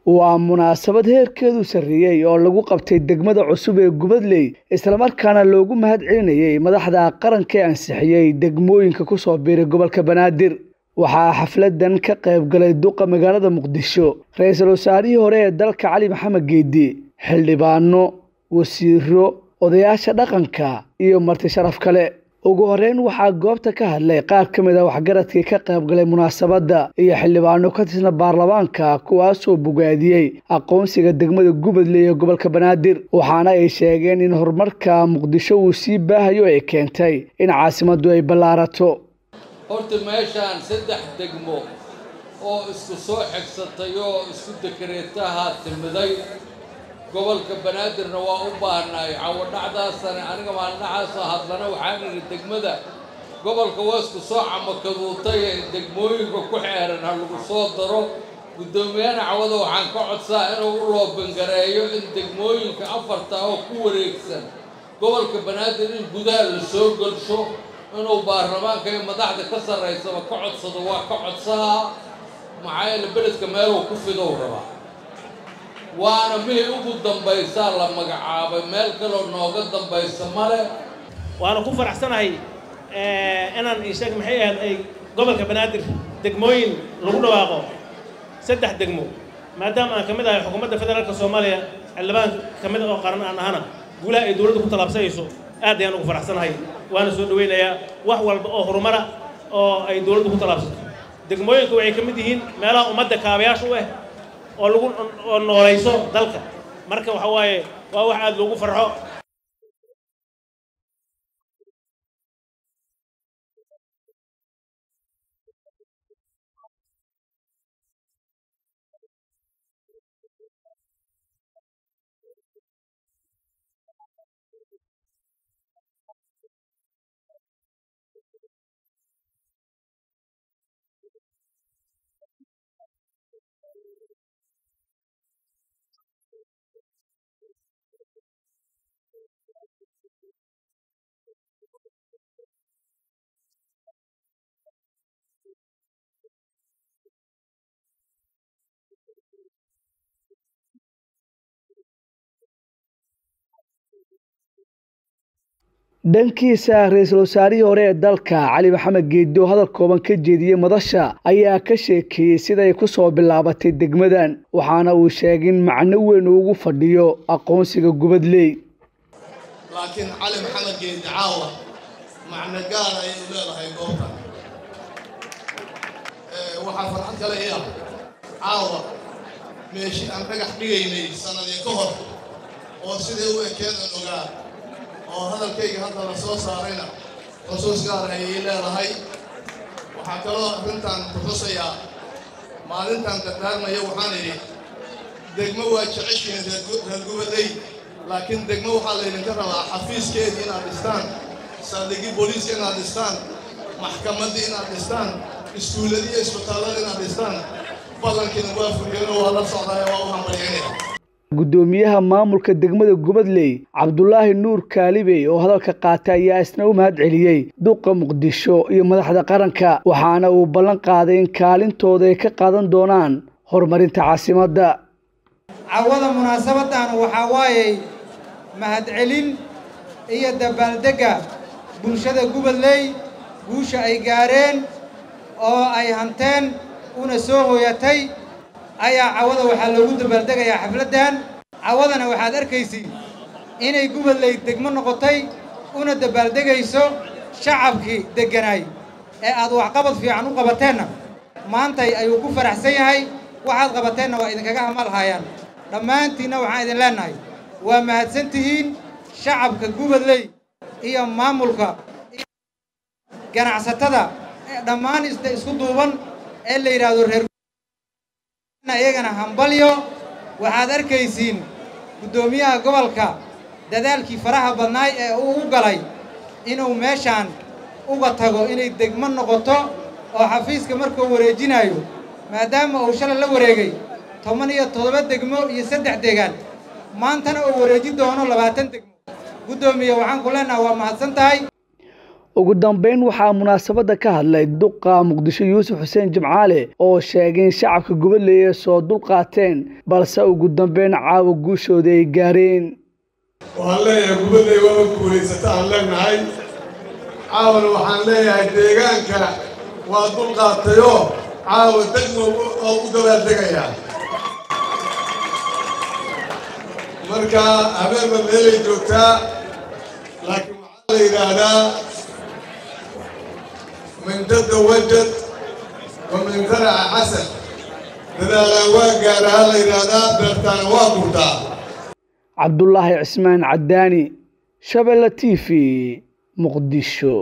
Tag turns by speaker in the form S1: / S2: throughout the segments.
S1: waa munaasabad heerkeedu sarreeyey oo lagu qabtay degmada cusub ee gubadley islamarkaana loogu mahad celinayay madaxda qaranka ee ansixiyey degmooyinka kusoo biiray gobolka banaadir waxaa xafladan ka qayb galay duqa magaalada muqdisho ra-iisul wasaarihii hore ee dalka cali maxamed geedi xildhibaano wasiiro odayaasha dhaqanka iyo marti sharaf kale ugu horeyn waxaa goobta ka hadlay qaar ka mid a waxgaradkii ka qayb galay munaasabadda iyo xildhibaano ka tirsan baarlamaanka kuwaasoo bogaadiyey aqoonsiga degmada gubadley ee gobolka banaadir waxaana ay sheegeen in horumarka muqdisho uu sii baahayo ay keentay in caasimaddu ay ballaarato
S2: horta meeshaan saddex degmo oo isku soo xigsatay oo isku dekareetaha timiday gobolka banaadirna waa u baahnaay cawadhacdaasana aniga maalinacaasoo hadlana waxaan idhi degmada gobolka waa isku soo camakaduutay ee degmooyinka ku xeeran ha lagu soo daro guddoomiyahana cawada waxaan ka codsaa inuu u loobangareeyo in degmooyinka afarta oo ku wareegsan gobolka banaadir in gudaha la soo gelsho inuu baarlamaanka iyo madaxda ka sarraysaba ka codsado waa ka codsahaa maxaa yeele beledka meeluu ku fidow rabaa waana mihii ugu dambaysaa la magacaabay meel kaloo nooga dambaysa male
S3: waana ku faraxsanahay inaan isheeg maxay ahayd ay gobolka banaadir degmooyin lagu dhawaaqo saddex degmo maadaama aan ka mid ahay xukuumadda federaalka soomaaliya xildhibaan ka mid oo qaran aan ahana guulaha ay dowladda ku tallaabsanayso aad ayaan ugu faraxsanahay waana soo dhawaynayaa wax walba oo horumara oo ay dowladdu ku tallaabsato degmooyinka waxay ka mid yihiin meelaha ummadda kaabayaasha u ah oo lagu oo noolayso dalka marka waxa waaye waa wax aad loogu farxo
S1: dhankiisa ra-iisul wasaarihii hore ee dalka cali maxamed geedi oo hadal kooban ka jeediyey madasha ayaa ka sheekeeyey siday ku soo bilaabatay degmadan waxaana uu sheegay in macno weyn uu ugu fadhiyo aqoonsiga gubadley
S4: laakiin cali maxamed geedi caawa macno gaar ayay u leedahay goobtan waxaa farxad kale i ah caawa meeshii aan dhagax dhigaynay sannadii ka hor oo sidai u ekeen aan ogaa oo hadalkayga hadda la soo saarayna xusuus gaar ayay leedahay waxaa kaloo arrintan kutusayaa maalintan dardaarmaya waxaan idhi degmo waa jeceshihiin reer gubadley laakiin degmo waxaa laydinka rabaa xafiiskeedii inaad dhistaan saldhigii booliiska inaad dhistaan maxkamaddii inaad dhistaan iskuulladii iyo isbitaallada inaad dhistaan ballankiina waa furiyeenoo waa la socdaaya waa u hambalyaynaya
S1: guddoomiyaha maamulka degmada gubadley cabdulaahi nuur kaalibey oo hadalka qaatay ayaa isna u mahad celiyey duqa muqdisho iyo madaxda qaranka waxaana uu ballan qaaday in kaalintooda ay ka qaadan doonaan horumarinta caasimadda
S5: cawada munaasabadan waxaa waayey mahadcelin iyo dabaaldegga bulshada gubadley guusha ay gaareen oo ay hanteen una soo hooyatay ayaa cawada waxaa loogu dabaaldegayaa xafladdan cawadana waxaad arkaysiin inay gubadley degmo noqotay una dabaaldegayso shacabkii degganaay ee aad waxqabad fiican u qabateenna maantay ayuu ku faraxsan yahay waxaad qabateenna waa idinkaga hamalhayaan dhammaantiinna waxaan idin leennahay waa mahadsan tihiin shacabka gubadley iyo maamulka iyo ganacsatada dhammaan isku duuban ee la yidhaahdo reer iyagana hambalyo waxaad arkaysiin guddoomiyaha gobolka dadaalkii faraha badnaay ee uu u galay inuu meeshaan uga tago inay degmo noqoto oo xafiiska markuu wareejinayo maadaama uu shalay la wareegay toban iyo toddoba degmo iyo saddex deegaan maantana uu wareeji doono labaatan degmo guddoomiye waxaan ku leenaha waa mahadsan tahay
S1: ugu dambeyn waxaa munaasabadda ka hadlay duqa muqdisho yuusuf xuseen jimcaale oo sheegay in shacabka gubadley ay soo dulqaateen balse ugu dambeyn caawa guushooda ay gaareen
S6: waxaan leeyahay gubadley waaba guulaysata aan leenahay caawana waxaan leeyahay deegaanka waa dulqaatayoo caawa degmo oo u dabaaldegaya marka habeenba meelay joogtaa laakiin waxaa la yidhaahdaa min jadda wajad wa min zaraca xasan dadaalaan waa gaaraha la yidhaahdaa beertaana waa gurtaa
S1: cabdulaahi cismaan cadaani shabeelle t v muqdisho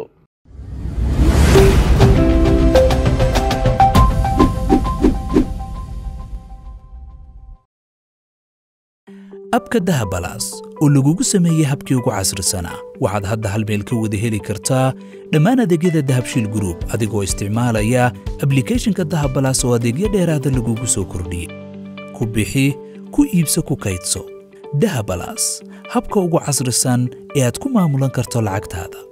S7: abka dahabalaas oo lagugu sameeyey habkii ugu casrisanaa waxaad hadda hal meel ka wada heli kartaa dhammaan adeegyada dahabshiil gruub adigoo isticmaalaya ablikhethonka dahabalaas oo adeegyo dheeraada lagugu soo kordhiyey ku bixi ku iibso ku kaydso dahabalaas habka ugu casrisan ee aad ku maamulan karto lacagtaada